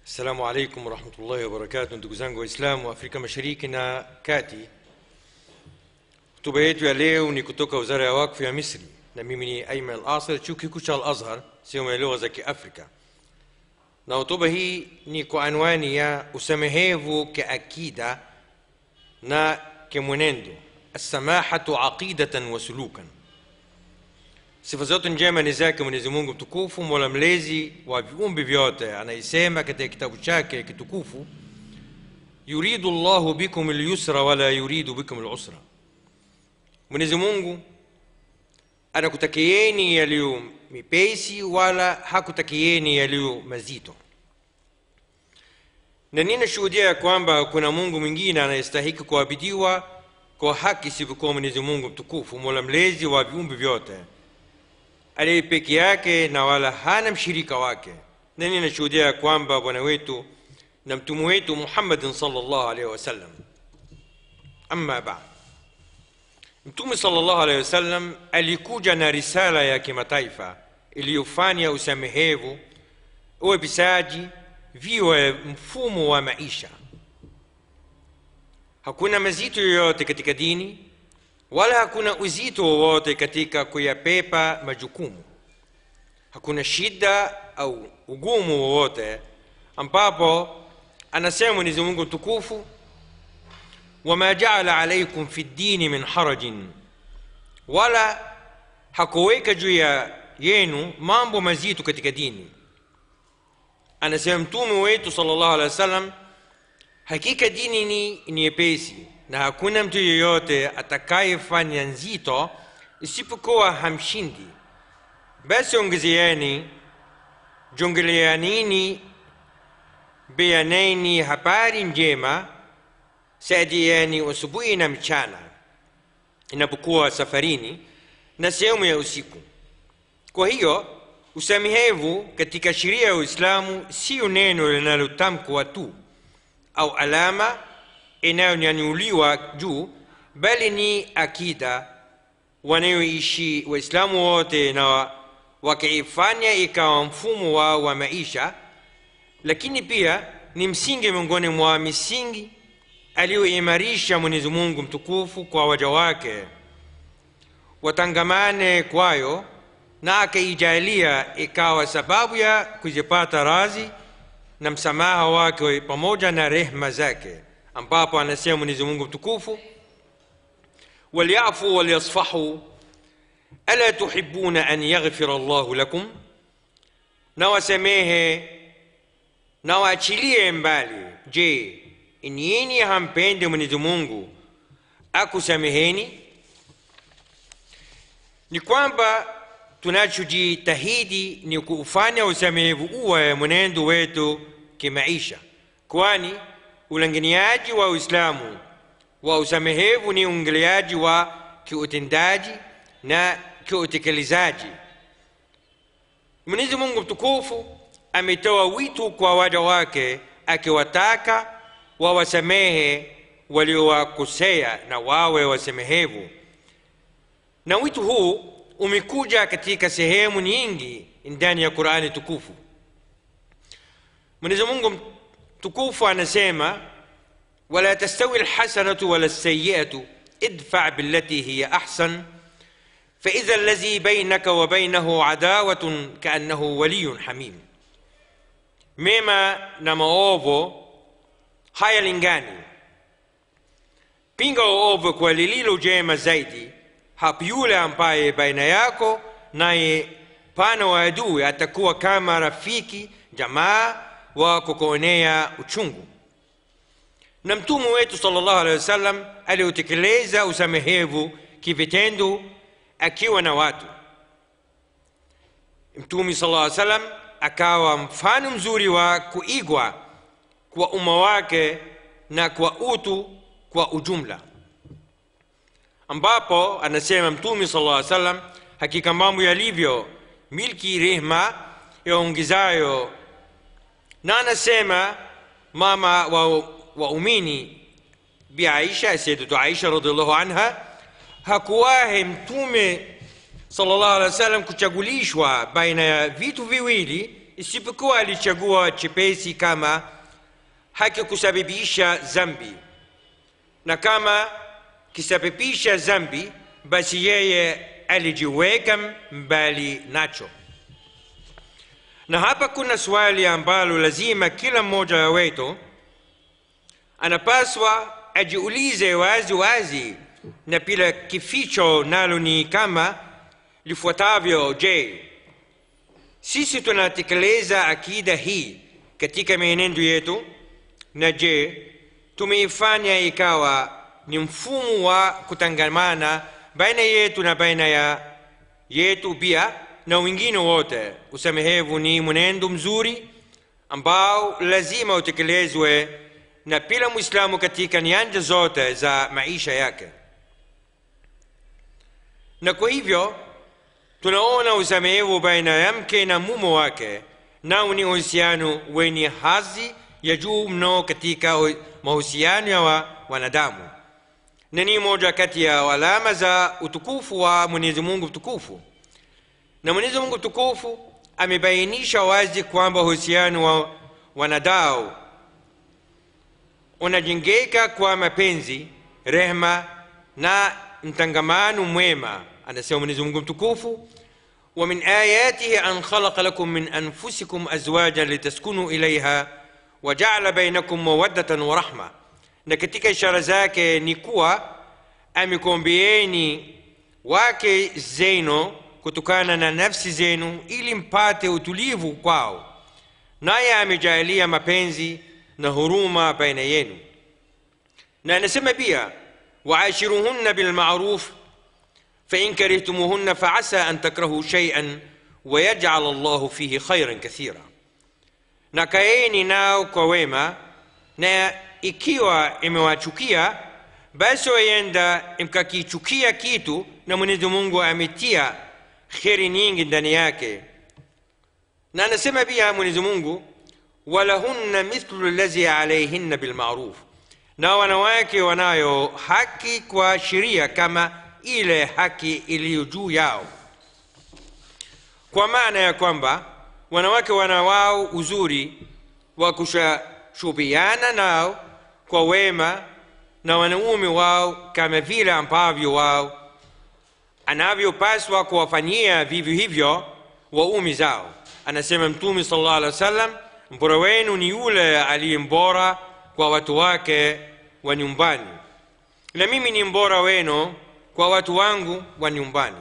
Assalamu alaikum warahmatullahi wabarakatu, ndugu zangu Waislamu wa Afrika Mashariki na Kati. Hotuba yetu ya leo ni kutoka Wizara ya Wakfu ya Misri, na mimi ni Ayman Al-Asir, chuo kikuu cha Al-Azhar, sehemu ya lugha za Kiafrika, na hotuba hii ni kwa anwani ya usamehevu kiakida na kimwenendo, assamahatu aqidatan wa sulukan. Sifa zote njema ni zake Mwenyezi Mungu mtukufu, mola mlezi wa viumbe vyote, anayesema katika kitabu chake kitukufu, yuridu llahu bikum lyusra wala yuridu bikum lusra. Mwenyezi Mungu anakutakieni yaliyo mepesi wala hakutakieni yaliyo mazito, na ninashuhudia ya kwamba kuna Mungu mwingine anayestahiki kuabidiwa kwa haki isipokuwa Mwenyezi Mungu mtukufu, mola mlezi wa viumbe vyote aliye peke yake na wala hana mshirika wake, na ninashuhudia ya kwamba bwana wetu na mtume wetu Muhammadin sallallahu alaihi wasallam. Amma baad, Mtume sallallahu alaihi wasallam alikuja na risala ya kimataifa iliyofanya usamehevu, uwepisaji viwe mfumo wa maisha. Hakuna mazito yoyote katika dini wala hakuna uzito wowote katika kuyapepa majukumu. Hakuna shida au ugumu wowote ambapo anasema Mwenyezi Mungu mtukufu, wama jaala alaikum fi ddini min harajin, wala hakuweka juu ya yenu mambo mazito katika dini. Anasema mtume wetu sallallahu alaihi wasallam, hakika dini ni nyepesi na hakuna mtu yeyote atakayefanya nzito isipokuwa hamshindi. Basi ongezeeni, jongeleanini, beaneni habari njema, saidieni asubuhi na mchana inapokuwa safarini na sehemu ya usiku. Kwa hiyo usamehevu katika sheria ya Uislamu sio neno linalotamkwa tu au alama inayonyanyuliwa juu, bali ni akida wanayoishi Waislamu wote na wakiifanya ikawa mfumo wao wa maisha, lakini pia ni msingi miongoni mwa misingi aliyoimarisha Mwenyezi Mungu mtukufu kwa waja wake watangamane kwayo, na akaijalia ikawa sababu ya kuzipata radhi na msamaha wake pamoja na rehma zake ambapo anasema Mwenyezi Mungu mtukufu, walyafu walyasfahu ala tuhibuna an yaghfira Allahu lakum, na wasamehe na waachilie mbali. Je, nyinyi hampende Mwenyezi Mungu akusameheni? Ni kwamba tunachojitahidi ni kuufanya usamehevu uwe mwenendo wetu kimaisha, kwani ulanganiaji wa Uislamu wa usamehevu ni uingiliaji wa kiutendaji na kiutekelezaji. Mwenyezi Mungu mtukufu ametoa wito kwa waja wake akiwataka wawasamehe waliowakosea na wawe wasamehevu, na wito huu umekuja katika sehemu nyingi ndani ya Qur'ani tukufu. Mwenyezi Mungu tukufu anasema wala tastawi alhasanatu wala alsayiatu idfa billati hiya ahsan faidha alladhi bainaka wa bainahu adawatun kaannahu waliyun hamim, mema na maovu hayalingani. Pinga uovu kwa lililo jema zaidi, hapo yule ambaye baina yako naye pana wa adui atakuwa kama rafiki jamaa wa kukuonea uchungu. Na mtume wetu sallallahu alaihi wasallam aliotekeleza usamehevu kivitendo akiwa na watu. Mtume sallallahu alaihi wasallam akawa mfano mzuri wa kuigwa kwa umma wake na kwa utu kwa ujumla, ambapo anasema mtume sallallahu alaihi wasallam, hakika mambo yalivyo milki rehma yaongezayo na anasema mama wa waumini Bi Aisha, Sayyidatu Aisha radhiallahu anha, hakuwahi mtume sallallahu alaihi wasallam kuchagulishwa baina ya vitu viwili isipokuwa alichagua chepesi kama hakikusababisha zambi na kama kisababisha zambi basi yeye alijiweka mbali nacho na hapa kuna swali ambalo lazima kila mmoja wetu anapaswa ajiulize wazi wazi na bila kificho nalo ni kama lifuatavyo je sisi tunatekeleza akida hii katika mienendo yetu na je tumeifanya ikawa ni mfumo wa kutangamana baina yetu na baina ya yetu pia na wengine wote usamehevu ni mwenendo mzuri ambao lazima utekelezwe na kila mwislamu katika nyanja zote za maisha yake na kwa hivyo tunaona usamehevu baina ya mke na mume wake nao ni uhusiano wenye hadhi ya juu mno katika mahusiano ya wa wanadamu na ni moja kati ya alama za utukufu wa mwenyezi mungu mtukufu na mwenyezi mungu mtukufu amebainisha wazi kwamba uhusiano wa wanadao unajengeka kwa mapenzi rehma na mtangamano mwema anasema mwenyezi mungu mtukufu ومن آياته أن خلق لكم من أنفسكم أزواجا لتسكنوا إليها وجعل بينكم مودة ورحمة na katika ishara zake ni kuwa amekombeeni wake zenu kutokana na nafsi zenu ili mpate utulivu kwao naye amejaalia mapenzi na huruma baina yenu na anasema pia waashiruhunna bilmaruf فإن كرهتموهن فعسى أن تكرهوا شيئا ويجعل الله فيه خيرا كثيرا na kaeni nao kwa wema na ikiwa imewachukia basi wayenda mkakichukia kitu na mwenyezi mungu ametia kheri nyingi ndani yake na anasema pia mwenyezi mungu walahunna mithlu lazi alaihinna bilmaruf na wanawake wanayo haki kwa sheria kama ile haki iliyo juu yao kwa maana ya kwamba wanawake wana wao uzuri wa kushubiana nao kwa wema na wanaume wao kama vile ambavyo wao anavyopaswa kuwafanyia vivyo hivyo waume zao anasema mtume sala llah alih wa sallam mbora wenu ni yule aliye mbora kwa watu wake wa nyumbani na mimi ni mbora wenu kwa watu wangu wa nyumbani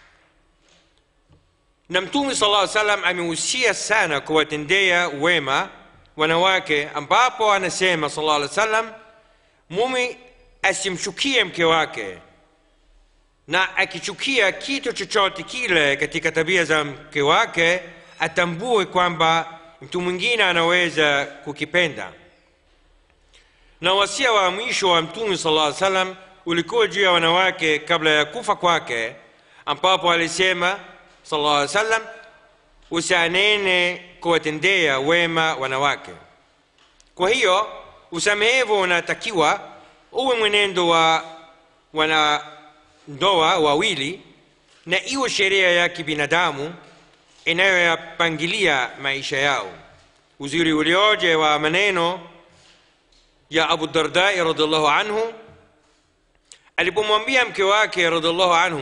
na mtume sala llaw salam amehusia sana kuwatendea wema wanawake ambapo anasema sala llah alih wa sallam mume asimchukie mke wake na akichukia kitu chochote kile katika tabia za mke wake atambue kwamba mtu mwingine anaweza kukipenda na wasia wa mwisho wa mtume sala llah salam ulikuwa juu ya wanawake kabla ya kufa kwake ambapo alisema sala llah salam usianene kuwatendea wema wanawake kwa hiyo usamehevu unatakiwa uwe mwenendo wa wanandoa wawili na iwe sheria ya kibinadamu inayoyapangilia maisha yao uzuri ulioje wa maneno ya abu dardai radiallahu anhu alipomwambia mke wake radiallahu anhu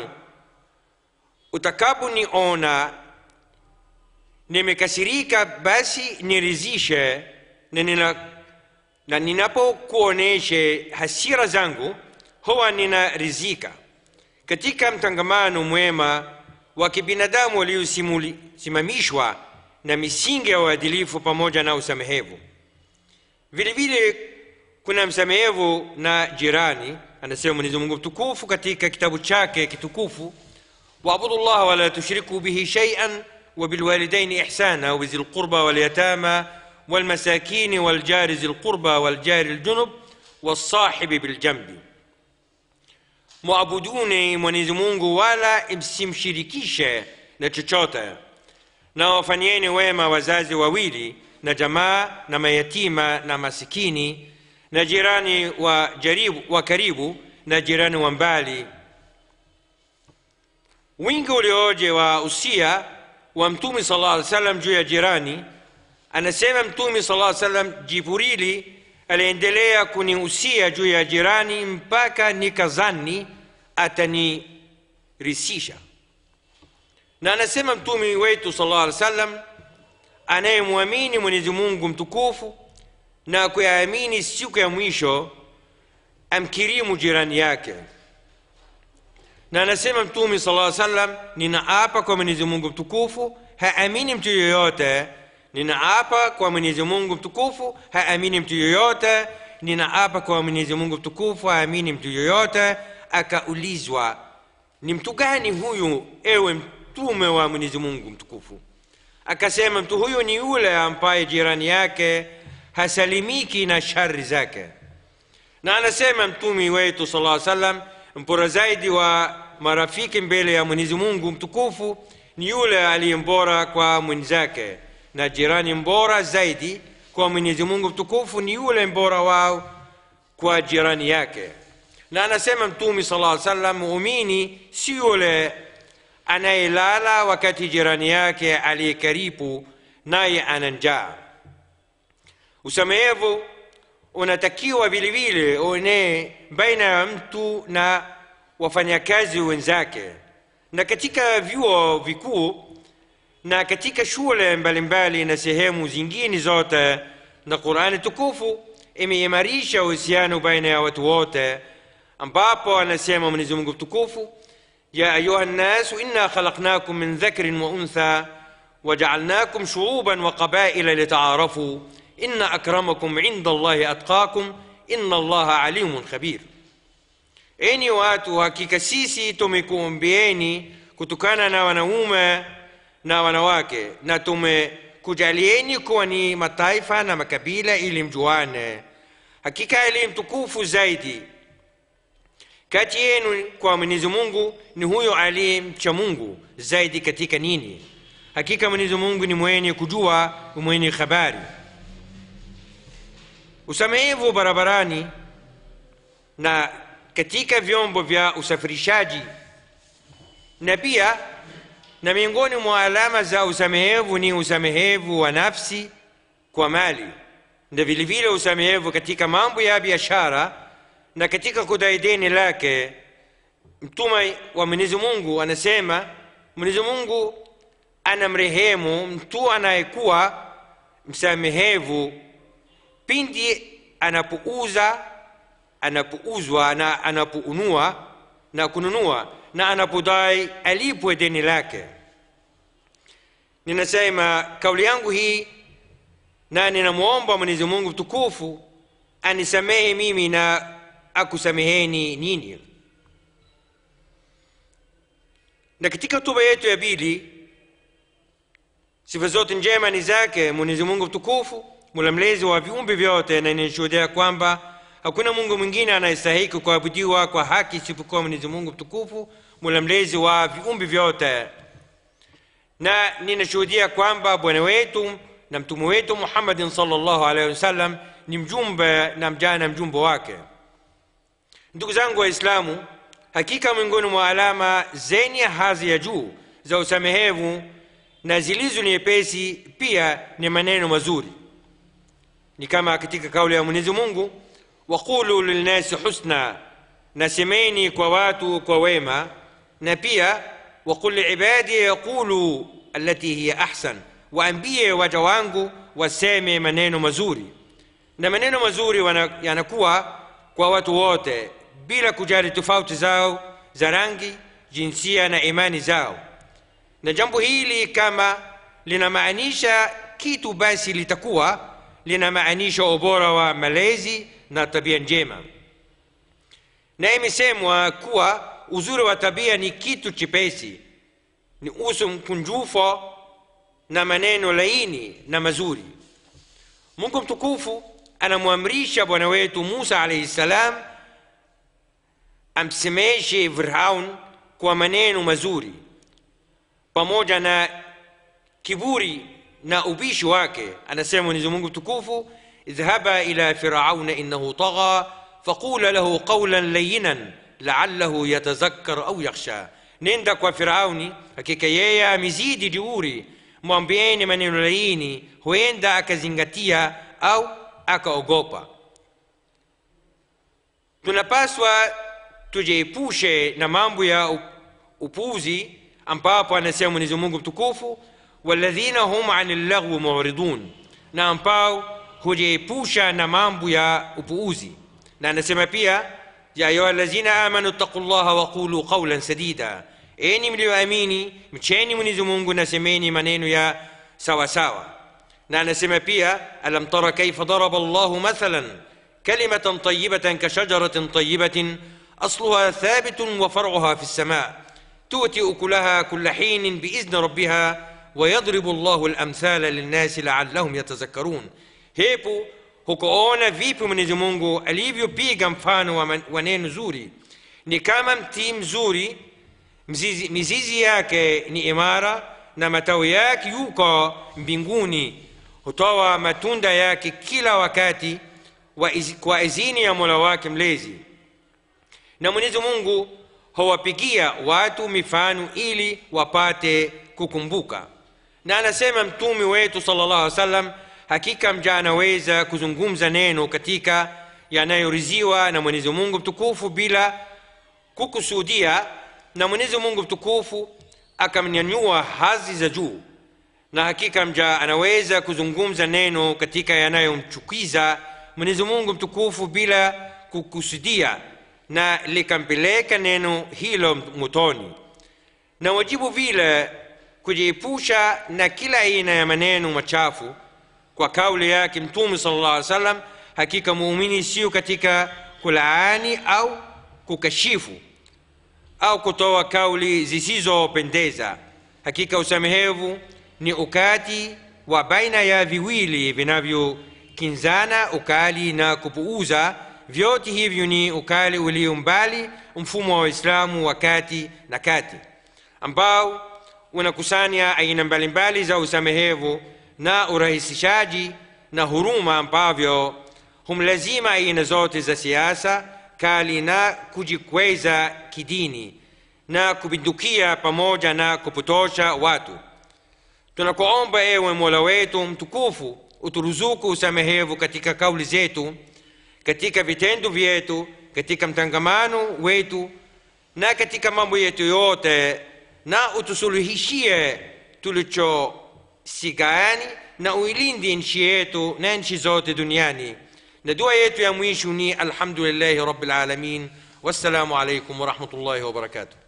utakaponiona nimekasirika basi nirizishe na, nina, na ninapokuoneshe hasira zangu huwa ninarizika katika mtangamano mwema wa kibinadamu waliosimamishwa na misingi ya uadilifu pamoja na usamehevu vile vile kuna msamehevu na jirani anasema mwenyezi mungu mtukufu katika kitabu chake kitukufu واعبدوا الله ولا تشركوا به شيئا وبالوالدين احسانا وبذي القربى واليتامى والمساكين والجار ذي القربى والجار الجنب والصاحب بالجنب mwabuduni mwenyezi mungu wala msimshirikishe na chochote na wafanyeni wema wazazi wawili na jamaa na mayatima na masikini na jirani wa, jaribu, wa karibu na jirani wa mbali wingi ulioje wa usia wa mtume sallallahu alaihi wasallam juu ya jirani anasema mtume sallallahu alaihi wasallam jibrili aliendelea kunihusia juu ya jirani mpaka nikazani atanirisisha na anasema mtume wetu sallallahu alaihi wasallam anayemwamini mwenyezi mungu mtukufu na kuyaamini siku ya mwisho amkirimu jirani yake na anasema mtume sallallahu alaihi wasallam ninaapa kwa mwenyezi mungu mtukufu haamini mtu yoyote ninaapa kwa mwenyezi mungu mtukufu haamini mtu yoyote ninaapa kwa mwenyezi mungu mtukufu haamini mtu yoyote akaulizwa ni mtu gani huyu ewe mtume wa mwenyezi mungu mtukufu akasema mtu huyu ni yule ambaye jirani yake hasalimiki na shari zake na anasema mtume wetu sala llaw sallam mpora zaidi wa marafiki mbele ya mwenyezi mungu mtukufu ni yule aliye mbora kwa mwenzake na jirani mbora zaidi kwa mwenyezi mungu mtukufu ni yule mbora wao kwa jirani yake na anasema mtume sala llaw sallam muumini si yule anayelala wakati jirani yake aliye karibu naye ana njaa usamehevu unatakiwa vilevile uenee baina ya mtu na wafanyakazi wenzake na katika vyuo vikuu na katika shule mbalimbali na sehemu zingine zote na qurani tukufu imeimarisha uhusiano baina ya watu wote ambapo anasema mwenyezi mungu mtukufu يا أيها الناس إنا خلقناكم من ذكر وأنثى وجعلناكم شعوبا وقبائل لتعارفوا إن أكرمكم عند الله أتقاكم إن الله عليم خبير enyi watu hakika sisi tumekuumbieni kutokana na wanaume na wanawake na tumekujalieni kuwa ni mataifa na makabila ili mjuane hakika aliye mtukufu zaidi kati yenu kwa mwenyezi mungu ni huyo aliye mcha mungu zaidi katika nini hakika mwenyezi mungu ni mwenye kujua ni mwenye habari usamehevu barabarani na katika vyombo vya usafirishaji na pia na miongoni mwa alama za usamehevu ni usamehevu wa nafsi kwa mali na vilevile usamehevu katika mambo ya biashara na katika kudai deni lake mtume wa mwenyezi mungu anasema mwenyezi mungu anamrehemu mtu anayekuwa msamehevu pindi anapouza anapouzwa na anapounua na kununua na anapodai alipwe deni lake ninasema kauli yangu hii na ninamwomba mwenyezi mungu mtukufu anisamehe mimi na akusameheni nini na katika hotuba yetu ya pili sifa zote njema ni zake mwenyezi mungu mtukufu mula mlezi wa viumbe vyote na ninashuhudia kwamba hakuna mungu mwingine anayestahiki kuabudiwa kwa haki isipokuwa mwenyezi mungu mtukufu mula mlezi wa viumbe vyote na ninashuhudia kwamba bwana wetu na mtume wetu muhammadin salllahu alaihi wasallam ni mjumbe na mjana mjumbe wake ndugu zangu waislamu hakika miongoni mwa alama zenye hadhi ya juu za usamehevu na zilizo nyepesi pia ni maneno mazuri ni kama katika kauli ya mwenyezi mungu waqulu lilnasi husna nasemeni kwa watu kwa wema na pia waqul liibadi yaqulu allati hiya ahsan waambie waja wangu waseme maneno mazuri na maneno mazuri yanakuwa kwa watu wote bila kujali tofauti zao za rangi jinsia na imani zao na jambo hili kama linamaanisha kitu basi litakuwa linamaanisha ubora wa malezi na tabia njema na imesemwa kuwa uzuri wa tabia ni kitu chepesi ni uso mkunjufu na maneno laini na mazuri mungu mtukufu anamwamrisha bwana wetu musa alaihi ssalam amsemeshe firaun kwa maneno mazuri pamoja na kiburi na ubishi wake anasema mwenyezi mungu mtukufu idhhaba ila firauna innahu tagha faqula lahu qawlan layinan laallahu yatazakkar au yakhsha nenda kwa firauni hakika yeye amezidi jeuri mwambieni maneno laini huenda akazingatia au akaogopa tunapaswa tujiepushe na mambo ya upuzi ambapo anasema mwenyezi mungu mtukufu waladhina hum ani llaghwi muridun na ambao hujiepusha na mambo ya upuuzi na anasema pia ya ayuha lazina amanu ttaqu llaha waqulu qaulan sadida enyi mlioamini mcheni mwenyezi mungu na semeni maneno ya sawa sawa na anasema pia alam tara kaifa daraba llahu mathalan kalimatan tayibatan kashajaratin tayibatin asluha thabitun wa far'uha fi lsama tu'ti ukulaha kulla hinin biizni rabbiha ويضرب الله الأمثال للناس لعلهم يتذكرون hepo hukuona vipi mwenyezi mungu alivyopiga mfano wa, man, wa neno zuri ni kama mti mzuri mzizi, mizizi yake ni imara na matawi yake yuko mbinguni hutoa matunda yake kila wakati wa iz, kwa izini ya mola wake mlezi na mwenyezi mungu huwapigia watu mifano ili wapate kukumbuka na anasema mtume wetu sala llahu alih wasallam hakika mja anaweza kuzungumza neno katika yanayoriziwa na mwenyezi mungu mtukufu bila kukusudia na mwenyezi mungu mtukufu akamnyanyua hazi za juu na hakika mja anaweza kuzungumza neno katika yanayomchukiza mwenyezi mungu mtukufu bila kukusudia na likampeleka neno hilo motoni na wajibu vile kujiepusha na kila aina ya maneno machafu kwa kauli yake mtume sala llah alih wasallam hakika muumini sio katika kulaani au kukashifu au kutoa kauli zisizopendeza hakika usamehevu ni ukati wa baina ya viwili vinavyokinzana ukali na kupuuza vyote hivyo ni ukali ulio mbali mfumo wa waislamu wa kati na kati ambao unakusanya aina mbalimbali za usamehevu na urahisishaji na huruma ambavyo humlazima aina zote za siasa kali na kujikweza kidini na kupindukia pamoja na kupotosha watu tunakuomba ewe mola wetu mtukufu uturuzuku usamehevu katika kauli zetu katika vitendo vyetu katika mtangamano wetu na katika mambo yetu yote na utusuluhishie tulichosigani na uilinde nchi yetu na nchi zote duniani na dua yetu ya mwisho ni alhamdulillahi rabbil alamin wassalamu alaikum warahmatullahi wabarakatuh